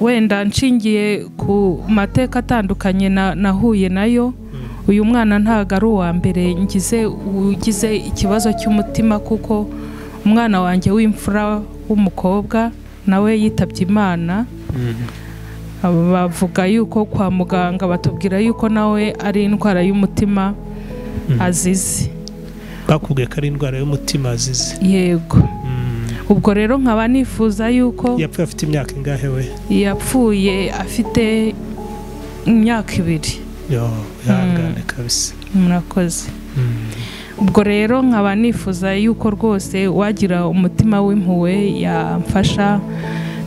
wenda nshingiye ku mateka atandukanye na- nahuye nayo uyu mwana ntabwo ari uwa mbere ngize ugize ikibazo cy'umutima kuko umwana wanjye w'imfura w'umukobwa nawe yitabye imana bavuga yuko kwa muganga batubwira yuko nawe ari indwara y'umutima azize bakubwiye ko ari indwara y'umutima azize yego ubwo rero nkaba nifuza yuko yapfuye afite imyaka ingahe we yapfuye afite imyaka ibiri yo wihangane kabisa murakoze Mm. ubwo rero nkaba nifuza yuko rwose wagira umutima w'impuhwe yamfasha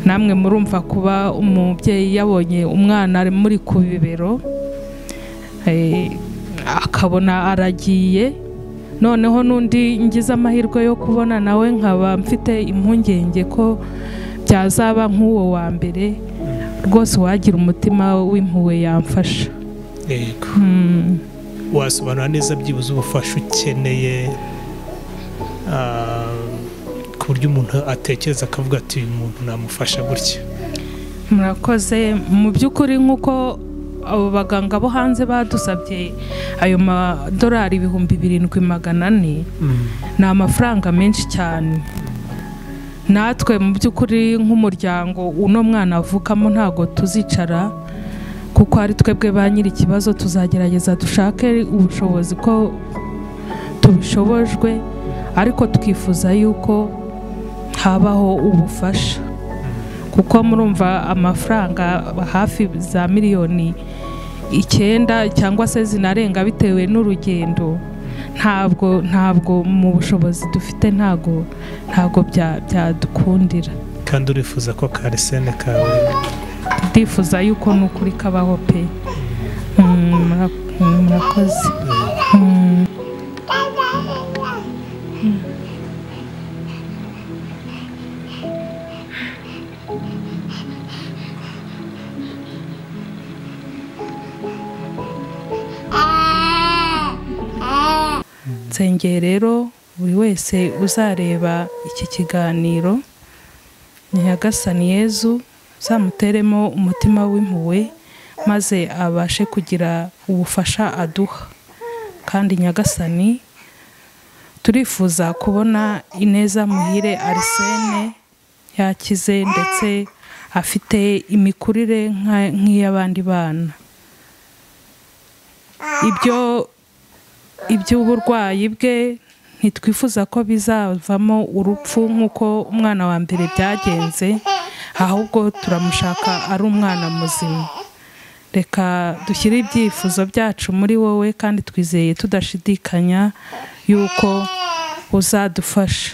namwe murumva kuba umubyeyi yabonye umwana ari muri ku bibero eh, akabona aragiye noneho n'undi ngize amahirwe yo kubona nawe nkaba mfite impungenge ko byazaba nk'uwo wa mbere rwose wagira umutima w'impuhwe yamfasha yego Hmm. wasobanura neza byibuze ubufasha ukeneye ah, ku buryo umuntu atekereza akavuga ati uyu muntu namufasha gutya murakoze mu by'ukuri nk'uko abo baganga bo hanze badusabye ayo madolari ibihumbi birindwi magana ane ni amafaranga menshi cyane natwe mu by'ukuri nk'umuryango uno mwana avukamo ntabwo tuzicara kuko ari twebwe ba nyiri ikibazo tuzagerageza dushake ubushobozi ko tubishobojwe ariko twifuza yuko habaho ubufasha kuko murumva amafaranga hafi za miliyoni icyenda cyangwa se zinarenga bitewe n'urugendo ntabwo ntabwo mu bushobozi dufite ntabwo ntabwo bya- byadukundira kandi urifuza ko karisene kawe ndifuza yuko n'ukuri kabaho pe Mm, mura- mm, murakoze Mm, nsengeye rero buri wese uzareba iki kiganiro nyagasani yezu uzamuteremo umutima w'impuhwe maze abashe kugira ubufasha aduha kandi nyagasani turifuza kubona ineza muhire arisene yakize ndetse afite imikurire nka- nk'iy'abandi bana ibyo iby'uburwayi bwe ntitwifuza ko bizavamo urupfu nk'uko umwana wa mbere byagenze ahubwo turamushaka ari umwana muzima reka dushyire ibyifuzo byacu muri wowe kandi twizeye tudashidikanya yuko uzadufasha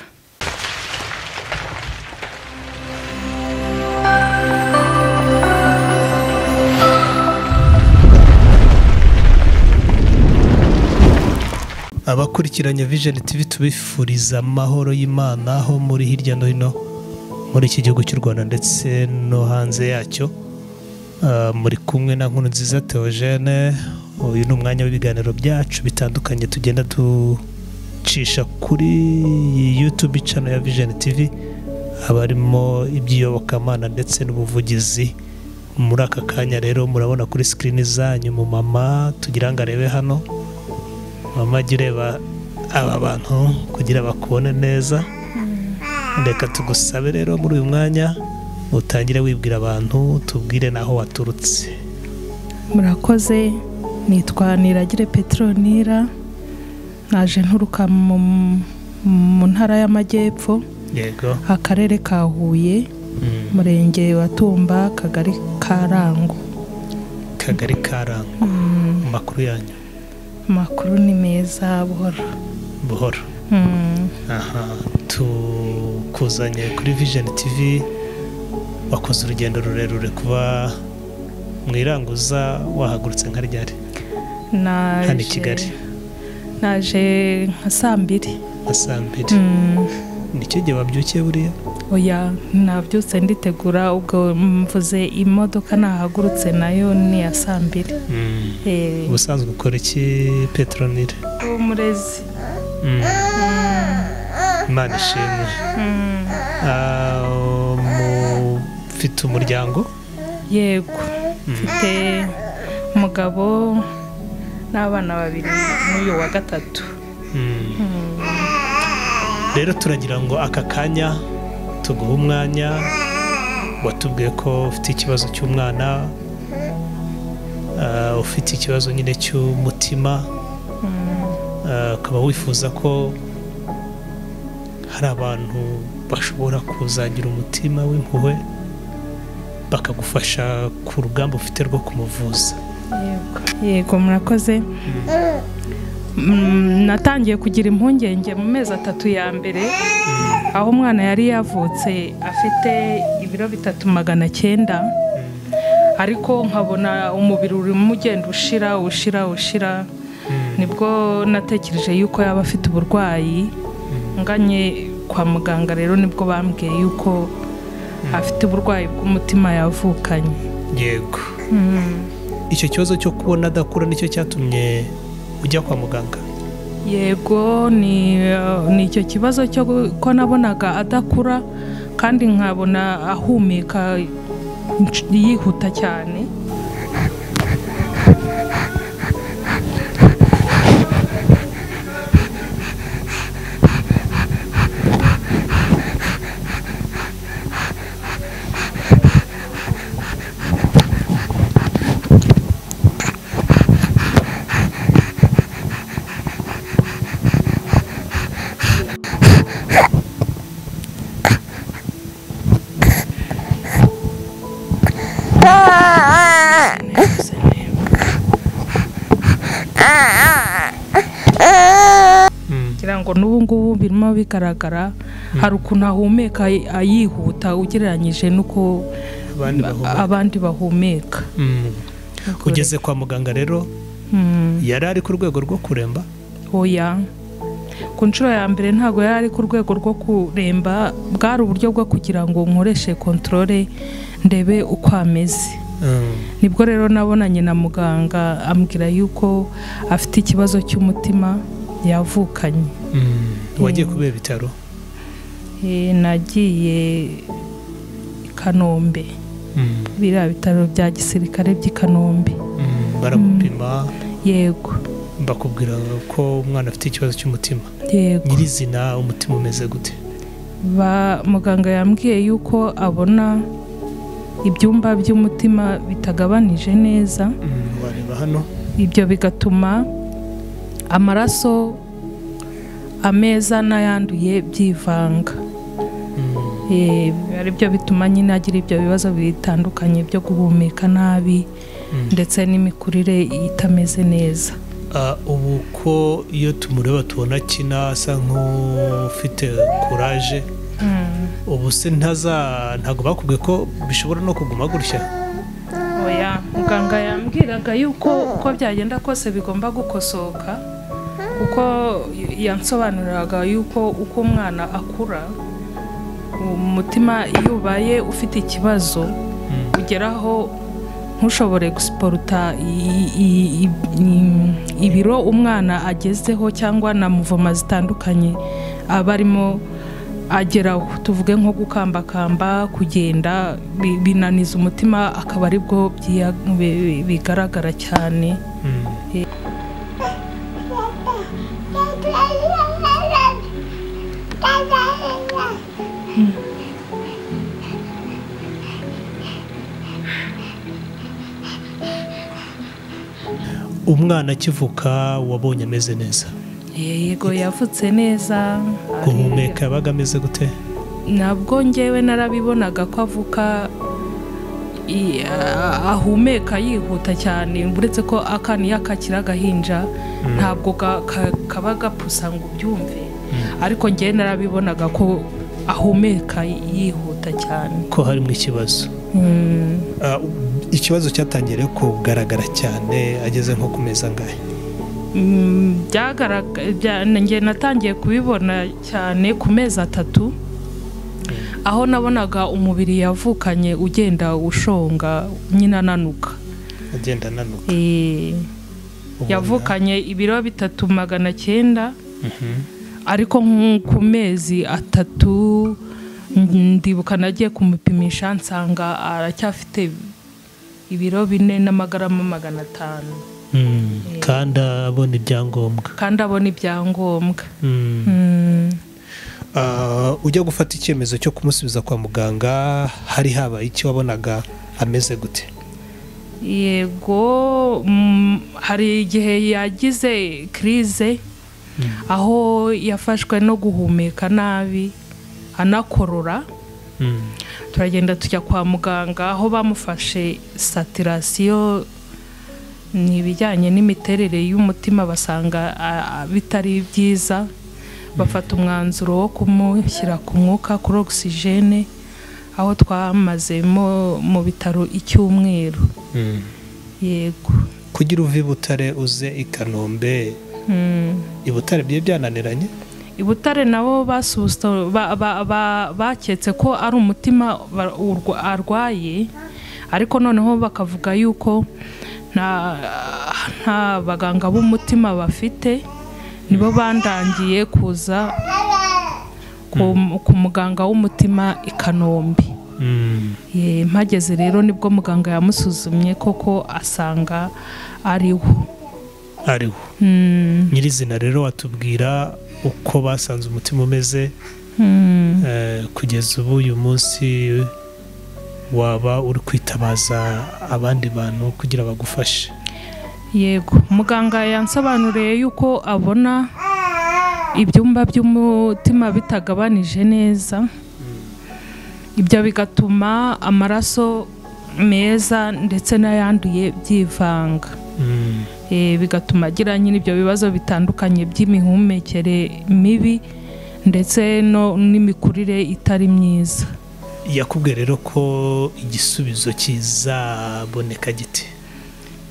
abakurikiranye vision tv tubifuriza amahoro y'imana aho muri hirya no hino muri iki gihugu cy'u rwanda ndetse no hanze yacyo Ah, muri kumwe na nkuru nziza theogene uyu ni umwanya w'ibiganiro byacu bitandukanye tugenda ducisha kuri iyi youtube channel ya vision tv haba harimo iby'iyobokamana ndetse n'ubuvugizi muri aka kanya rero murabona kuri sikirini zanyu mu mama tugira ngo arebe hano mama jya ureba aba bantu kugira bakubone neza reka tugusabe rero muri uyu mwanya utangire wibwira abantu tubwire n'aho waturutse murakoze nitwa niragire petronira naje nturuka mu- mu ntara y'amajyepfo yego akarere ka huye umurenge wa tumba akagari ka rango kagari karango amakuru yanyu amakuru ni meza buhoro buhoro Mm, aha tukuzanye kuri vision tv wakoze urugendo rurerure kuba mu iranguza wahagurutse nka ryari naje- Hano i Kigali. naje nka saa mbiri nka saa mbiri Mm, nicyo gihe wabyukiye buriya oya nabyutse nditegura ubwo mvuze imodoka nahagurutse nayo ni iya saa mbiri Eh, ubusanzwe ukora iki petronile umurezi imana ishimwe Mm, Ah, mufite umuryango yego mfite umugabo n'abana babiri n'uyu wa gatatu rero turagira ngo aka kanya tuguhe umwanya watubwiye ko ufite ikibazo cy'umwana ah, ufite ikibazo nyine cy'umutima ah, ukaba wifuza ko hari abantu bashobora kuzagira umutima w'impuhwe bakagufasha ku rugamba ufite rwo kumuvuza yego yego murakoze Mm, natangiye kugira impungenge mu mezi atatu ya mbere aho umwana yari yavutse afite ibiro bitatu magana cyenda ariko nkabona umubiri urimo ugenda ushira ushira ushira nibwo natekereje yuko yaba afite uburwayi nganye kwa muganga rero nibwo bambwiye yuko afite uburwayi bw'umutima yavukanye yego Mm. icyo kibazo cyo kubona adakura nicyo cyatumye ujya kwa muganga yego ni eh, ni icyo kibazo cyo gu- ko nabonaga adakura kandi nkabona ahumeka nc- yihuta cyane kugira ngo n'ubu ngubu birimo bigaragara hari ukuntu ahumeka y- ah, yihuta ugereranyije n'uko abandi bahumeka abandi bahumeka Mm. ugeze kwa muganga rero Mm. yari ari ku rwego rwo kuremba oya ku nshuro ya mbere ntabwo yari ari ku rwego rwo kuremba bwari uburyo bwo kugira ngo nkoreshe kontorore ndebe uko ameze Mm. nibwo rero nabonanye na muganga ambwira yuko afite ikibazo cy'umutima yavukanye Mm. wagiye kubera ibitaro Eh, nagiye i kanombe Mm. biriya bitaro bya gisirikare by'i kanombe Mm. baragupima yego bakubwira ko umwana afite ikibazo cy'umutima yego nyirizina umutima umeze gute ba muganga yambwiye yuko abona ibyumba by'umutima bitagabanije neza wareba hano ibyo bigatuma amaraso ameza n'ayanduye byivanga Eh, ari byo bituma nyine agira ibyo bibazo bitandukanye byo guhumeka nabi ndetse n'imikurire itameze neza ubu ko iyo tumureba tubona akina asa nk'ufite kuraje ubu se ntaza ntabwo bakubwiye ko bishobora no kuguma gutya oya muganga yambwiraga yuko uko byagenda kose bigomba gukosoka kuko yansobanuriraga yuko uko umwana akura umutima iyo ubaye ufite ikibazo ugeraho ntushobore gusiporuta i- i- i- i- ibiro umwana agezeho cyangwa na muvoma zitandukanye aba arimo ageraho tuvuge nko gukambakamba kugenda bi- binaniza umutima akaba aribwo byiya- bi- bi- bigaragara cyane umwana akivuka wabonye ameze neza yego yavutse neza guhumeka yabaga ameze gute nabwo ngewe narabibonaga ko avuka i- a- ahumeka yihuta cyane uretse ko akana iyo akakiri agahinja ntabwo ga- ka- kaba gapusa ngo ubyumve ariko ngewe narabibonaga ko ahumeka yihuta cyane ko harimo ikibazo Mm, Ah, ikibazo cyatangiye rero kugaragara cyane ageze nko ku meza angahe mm, byagaraga- bya- ngewe natangiye kubibona cyane ku mezi atatu aho nabonaga umubiri yavukanye ugenda ushonga nyine ananuka agenda ananuka Eh, Ubona. yavukanye ibiro bitatu magana cyenda Mhm. ariko nk- ku mezi atatu mm, ndibuka nagiye kumupimisha nsanga aracyafite ibiro bine n'amagarama magana atanu Mm. kandi abona ibyangombwa kandi abona ibyangombwa Mm. Mm. Ah, ujya gufata icyemezo cyo kumusubiza kwa muganga hari habaye icyo wabonaga ameze gute yego mm, hari igihe yagize kirize aho yafashwe no guhumeka nabi anakorora Mm. turagenda tujya kwa muganga aho bamufashe satirasiyo ni ibijyanye n'imiterere y'umutima basanga a- a- bitari byiza bafata umwanzuro wo kumushyira ku mwuka kuri ogisijene aho twamazemo mu bitaro icyumweru Mm. yego kugira uve i butare uze i kanombe Mm. i butare byari byananiranye i butare nabo basubusta ba- ba- ba- baketse ko ari umutima ba- urwa- arwaye ariko noneho bakavuga yuko nta nta baganga b'umutima bafite nibo bandangiye kuza ku, ku muganga w'umutima i kanombe Mm. Ye, mpageze rero nibwo muganga yamusuzumye koko asanga ariwo ariho Mm, nyirizina rero watubwira uko basanze umutima umeze mm. Eh, kugeza ubu uyu munsi waba uri kwitabaza abandi bantu kugira bagufashe yego muganga yansobanuriye yuko abona ibyumba by'umutima bitagabanije neza ibyo bigatuma amaraso meza ndetse n'ayanduye byivanga Mm. Eh, bigatuma agira nyine ibyo bibazo bitandukanye by'imihumekere mibi ndetse no- n'imikurire itari myiza yakubwiye rero ko igisubizo kizaboneka giti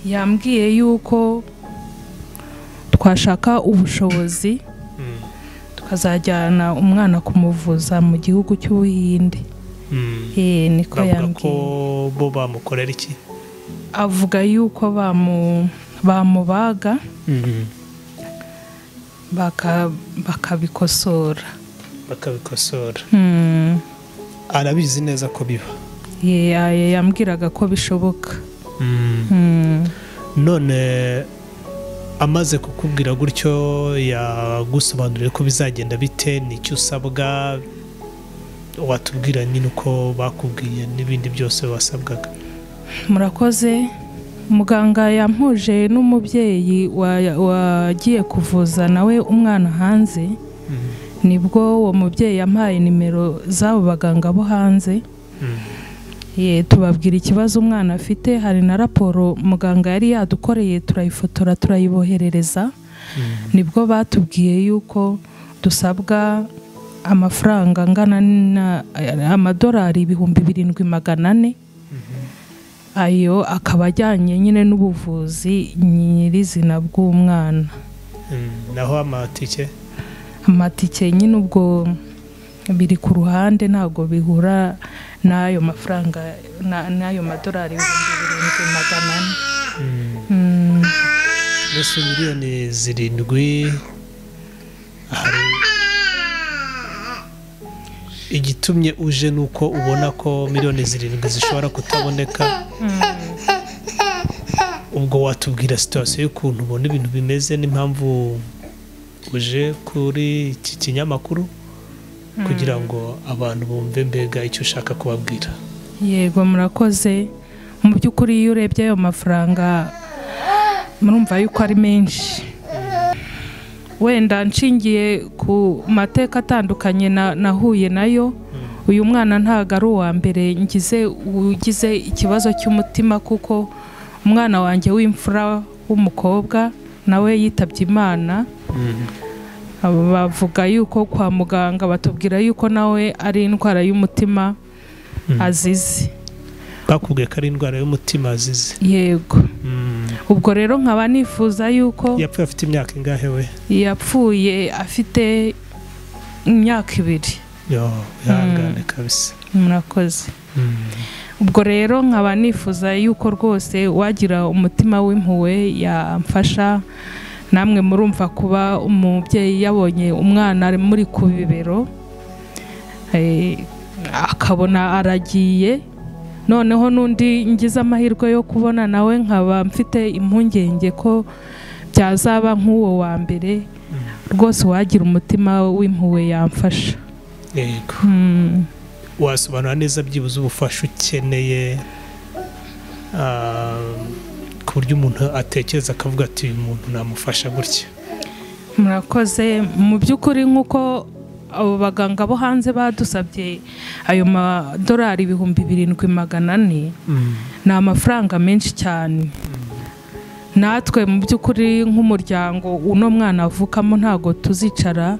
yambwiye yuko twashaka ubushobozi Mm. tukazajyana umwana kumuvuza mu gihugu cy'ubuhinde Mm. Eh, niko bavuga ko yambwiye bo bamukorera iki avuga yuko bamu- bamubaga baka- bakabikosora bakabikosora Hmm. arabizi neza ko biba Ye- ya- yambwiraga ko bishoboka Hmm. none amaze kukubwira gutyo yagusobanuriye ko bizagenda bite n'icyo usabwa watubwira nyine uko bakubwiye n'ibindi byose wasabwaga murakoze muganga yampuje n'umubyeyi wa- wagiye kuvuza nawe umwana hanze nibwo uwo mubyeyi yampaye nimero z'abo baganga bo hanze ye tubabwira ikibazo umwana afite hari na raporo muganga yari yadukoreye turayifotora turayiboherereza nibwo batubwiye yuko dusabwa amafaranga angana na amadolari ibihumbi birindwi magana ane ayo akaba ajyanye nyine n'ubuvuzi nyirizina bw'umwana Mm, naho amatike amatike nyine ubwo biri ku ruhande ntabwo bihura n'ayo mafaranga na- n'ayo madolari ibihumbi birindwi magana ane Mm, mbese miliyoni zirindwi hari igitumye uje ni uko ubona ko miliyoni zirindwi zishobora kutaboneka ubwo watubwira situwasiyo y'ukuntu ubona ibintu bimeze n'impamvu uje kuri iki kinyamakuru kugira ngo abantu bumve mbega icyo ushaka kubabwira yego murakoze mu by'ukuri iyo urebye ayo mafaranga murumva yuko ari menshi wenda nshingiye ku mateka atandukanye na- nahuye nayo uyu mwana ntabwo ari uwa mbere ngize ugize ikibazo cy'umutima kuko umwana wanjye w'imfura w'umukobwa nawe yitabye imana bavuga yuko kwa muganga batubwira yuko nawe ari indwara y'umutima azize bakubwiye ko ari indwara y'umutima azize yego Mm. ubwo rero nkaba nifuza yuko yapfuye afite imyaka ingahe we yapfuye afite imyaka ibiri yo wihangane kabisa murakoze Mm. ubwo rero nkaba nifuza yuko rwose wagira umutima w'impuhwe yamfasha namwe murumva kuba umubyeyi yabonye umwana ari muri ku bibero eh, akabona aragiye noneho n'undi ngize amahirwe yo kubona nawe nkaba mfite impungenge ko byazaba nk'uwo wa mbere rwose wagira umutima w'impuhwe yamfasha yego Mm. wasobanura neza byibuze ubufasha ukeneye ah, ku buryo umuntu atekereza akavuga ati uyu muntu namufasha gutya murakoze mu by'ukuri nk'uko abo baganga bo hanze badusabye ayo madolari ibihumbi birindwi magana ane ni amafaranga menshi cyane natwe mu by'ukuri nk'umuryango uno mwana avukamo ntabwo tuzicara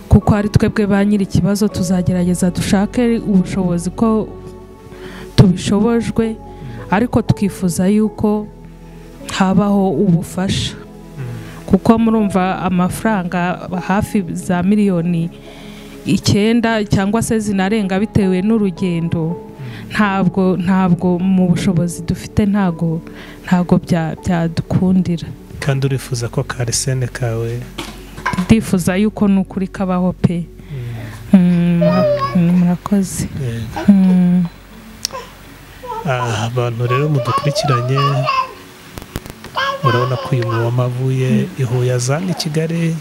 kuko ari twebwe ba nyiri ikibazo tuzagerageza dushake ubushobozi ko tubishobojwe ariko twifuza yuko habaho ubufasha kuko murumva amafaranga hafi za miliyoni icyenda cyangwa se zinarenga bitewe n'urugendo ntabwo ntabwo mu bushobozi dufite ntabwo ntabwo bya- byadukundira kandi urifuza ko karesene kawe ndifuza yuko ni ukuri kabaho pe Mm, mura- murakoze yego. Mm. Ah, abantu rero mudukurikiranye murabona ko uyu mumama avuye i Huye azana i Kigali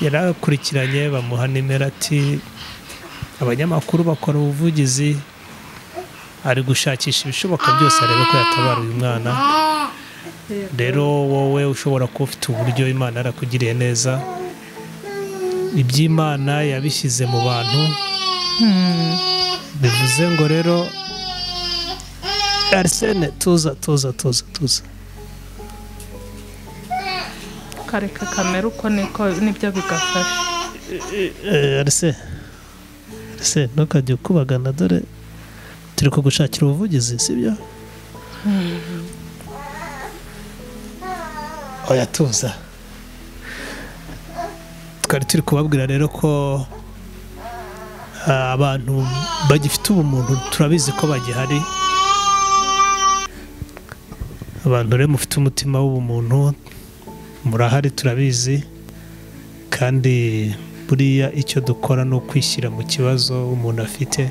yarakurikiranye bamuha nimero ati abanyamakuru bakora ubuvugizi ari gushakisha ibishoboka byose arebe ko yatabara uyu mwana rero wowe ushobora kuba ufite uburyo imana yarakugiriye neza iby'imana yabishyize mu bantu bivuze ngo rero arisene tuza tuza tuza tuza kareka kamera uko niko nibyo bigafasha Eh, arise arise ntukajye ukubagana dore turi kugushakira ubuvugizi sibyo oya tuza twari turi kubabwira rero ko ah, abantu bagifite ubumuntu turabizi ko bagihari abantu rero mufite umutima w'ubumuntu murahari turabizi kandi buriya icyo dukora ni ukwishyira mu kibazo umuntu afite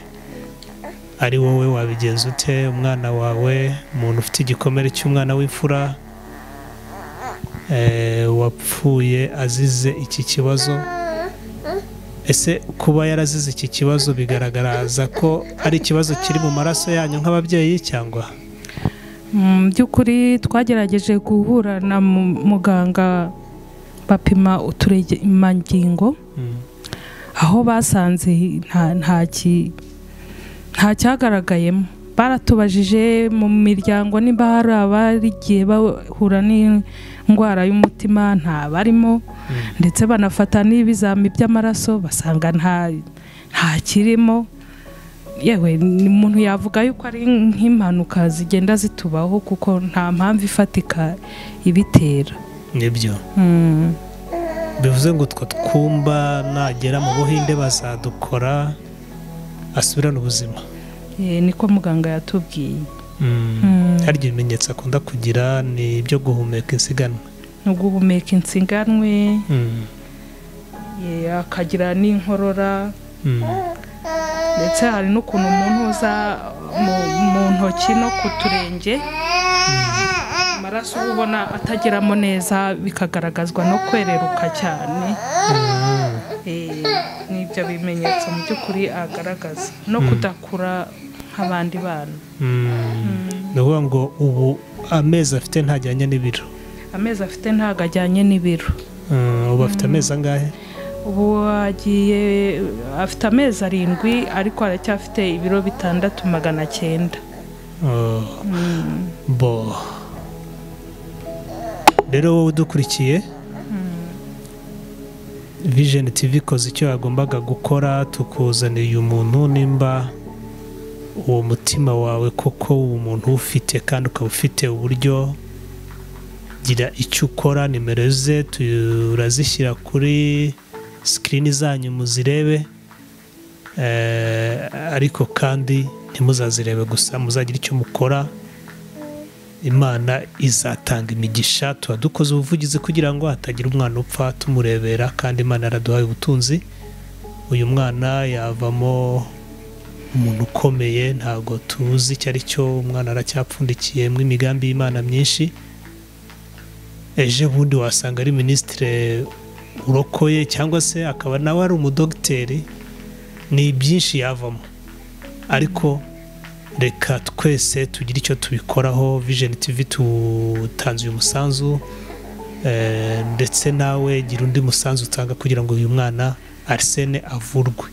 ari wowe wabigenza ute umwana wawe umuntu ufite igikomere cy'umwana w'imfura eh, wapfuye azize iki kibazo ese kuba yarazize iki kibazo bigaragaza ko ari ikibazo kiri mu maraso yanyu nk'ababyeyi cyangwa mu by'ukuri twagerageje guhura na mu- muganga bapima uturemangingo Mm, aho basanze nta nta ki- nta cyagaragayemo baratubajije mu miryango niba hari abarigiye bahura n'indwara y'umutima nta barimo mm, ndetse banafata n'ibizami by'amaraso basanga nta nta kirimo yewe ni- umuntu yavuga yuko ari nk'impanuka zigenda zitubaho kuko nta mpamvu ifatika ibitera nibyo Mm. bivuze ngo utwo twumba nagera mu buhinde bazadukora asubirane ubuzima Eh, niko muganga yatubwiye Mm. harya ibimenyetso akunda kugira ni ibyo guhumeka insiganwa ni uguhumeka insiganwe eh, akagira n'inkorora ndetse hari n'ukuntu umuntu uza mu, mu ntoki no ku turenge amaraso uba ubona atageramo neza bikagaragazwa no kwereruka cyane Eh, ni ibyo bimenyetso mu by'ukuri agaragaza no kudakura nk'abandi bana ni ukuvuga ngo ubu amezi afite ntajyanye n'ibiro amezi afite ntabwo ajyanye n'ibiro Mm, ubu afite amezi angahe ubu agiye afite amezi arindwi ariko aracyafite ibiro bitandatu magana cyenda Oh. bo rero wowe udukurikiye vision tv ikoze icyo yagombaga gukora tukuzaniye uyu muntu nimba uwo mutima wawe koko uwo muntu ufite kandi ukaba ufite uburyo gira icyo ukora nimero ze turazishyira kuri sikirini zanyu muzirebe Eh, ariko kandi ntimuzazirebe gusa muzagire icyo mukora imana izatanga imigisha tuba dukoze ubuvugizi kugira ngo hatagira umwana upfa tumurebera kandi imana yaraduhaye ubutunzi uyu mwana yavamo umuntu ukomeye ntabwo tuzi icyo ari cyo umwana aracyapfundikiyemo imigambi y'imana myinshi ejo bundi wasanga ari minisitire urokoye cyangwa se akaba nawe ari umudogiteri ni byinshi yavamo ariko reka twese tugire icyo tubikoraho vision tv tutanze uyu musanzu eh, ndetse nawe gira undi musanzu utanga kugira ngo uyu mwana arisene avurwe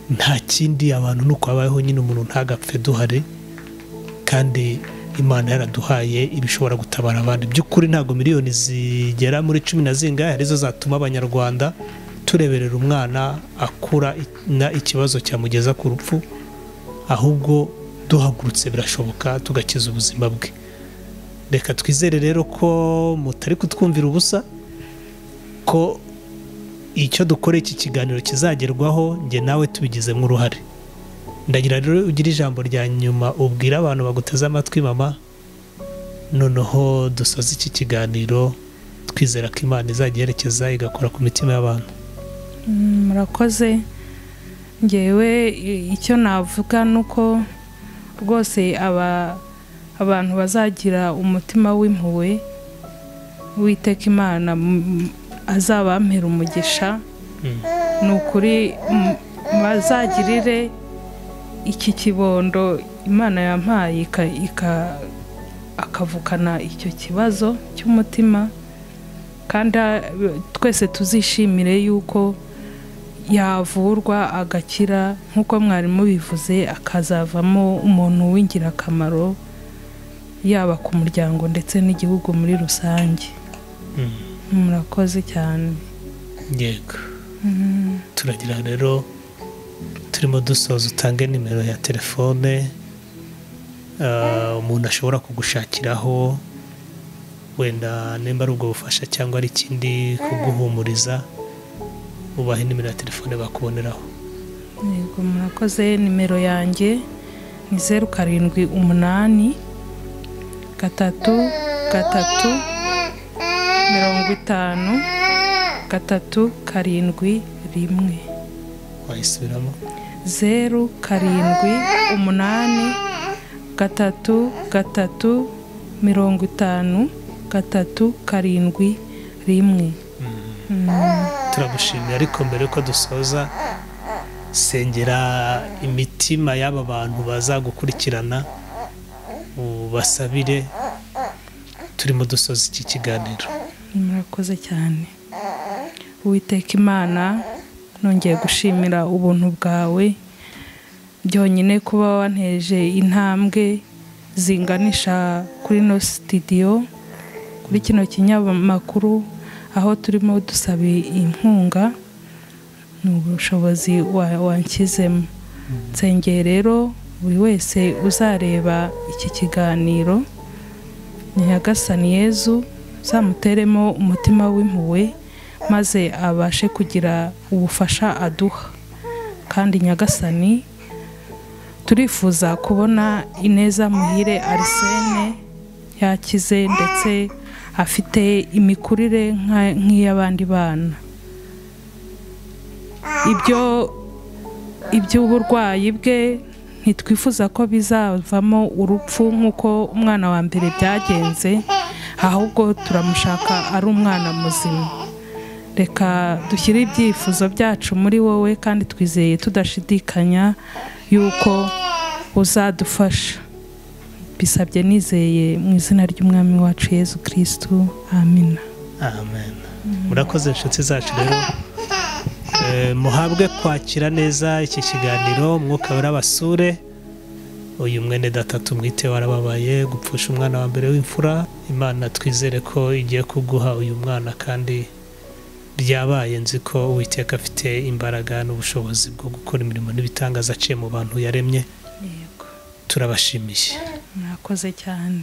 nta kindi abantu ni uko habayeho nyine umuntu ntagapfe duhare kandi imana yaraduhaye ibishobora gutabara abandi by'ukuri ntabwo miliyoni zigera muri cumi na zingahe arizo zatuma abanyarwanda tureberera umwana akura ikibazo cyamugeza ku rupfu ahubwo duhagurutse birashoboka tugakiza ubuzima bwe reka twizere rero ko mutari kutwumvira ubusa ko icyo dukora iki kiganiro kizagerwaho njye nawe tubigizemo uruhare ndagira rero ugire ijambo rya nyuma ubwira abantu baguteze amatwi mama noneho dusoze iki kiganiro twizera ko imana izajya iherekeza igakora ku mitima y'abantu murakoze ngewe icyo navuga ni uko rwose abantu bazagira umutima w'impuhwe witeka imana azabampera umugisha ni ukuri bazagirire iki kibondo imana yampaye akavukana icyo kibazo cy'umutima kandi twese tuzishimire yuko yavurwa agakira nk'uko mwarimu bivuze akazavamo umuntu w'ingirakamaro yaba ku muryango ndetse n'igihugu muri rusange murakoze cyane yego turagira rero turimo dusoza utange nimero ya telefone umuntu ashobora kugushakiraho wenda nimba ari ubwo bufasha cyangwa ari ikindi kuguhumuriza ubahe nimero ya telefone bakuboneraho yego murakoze nimero yanjye ni zeru karindwi umunani gatatu gatatu mirongo itanu gatatu karindwi rimwe wayisubiramo zeru karindwi umunani gatatu gatatu mirongo itanu gatatu karindwi rimwe turagushimira ariko mbere yuko dusoza sengera imitima y'aba bantu bazagukurikirana ubasabire turimo dusoza iki kiganiro murakoze cyane witeka imana nongeye gushimira ubuntu bwawe byonyine kuba wanteje intambwe zinganisha kuri ino sitidiyo kuri kino kinyamakuru aho turimo dusaba inkunga ni ubushobozi wanshyizemo nsengeye rero buri wese uzareba iki kiganiro nyagasani yezu zamuteremo umutima w'impuhwe maze abashe kugira ubufasha aduha kandi nyagasani turifuza kubona ineza muhire arisene yakize ndetse afite imikurire nk'iy'abandi bana ibyo iby'uburwayi bwe ntitwifuza ko bizavamo urupfu nk'uko umwana wa mbere byagenze ahubwo turamushaka ari umwana muzima reka dushyire ibyifuzo byacu muri wowe kandi twizeye tudashidikanya yuko uzadufasha bisabye nizeye mu izina ry'umwami wacu yezu kirisitu amina amen murakoze inshuti zacu rero muhabwe kwakira neza iki kiganiro umwuka urabasure uyu mwene datatu mwite warababaye gupfusha umwana wa mbere w'imfura imana twizere ko igiye kuguha uyu mwana kandi ryabaye nzi ko uwiteka afite imbaraga n'ubushobozi bwo gukora imirimo n'ibitangaza aciye mu bantu yaremye turabashimiye mwakoze cyane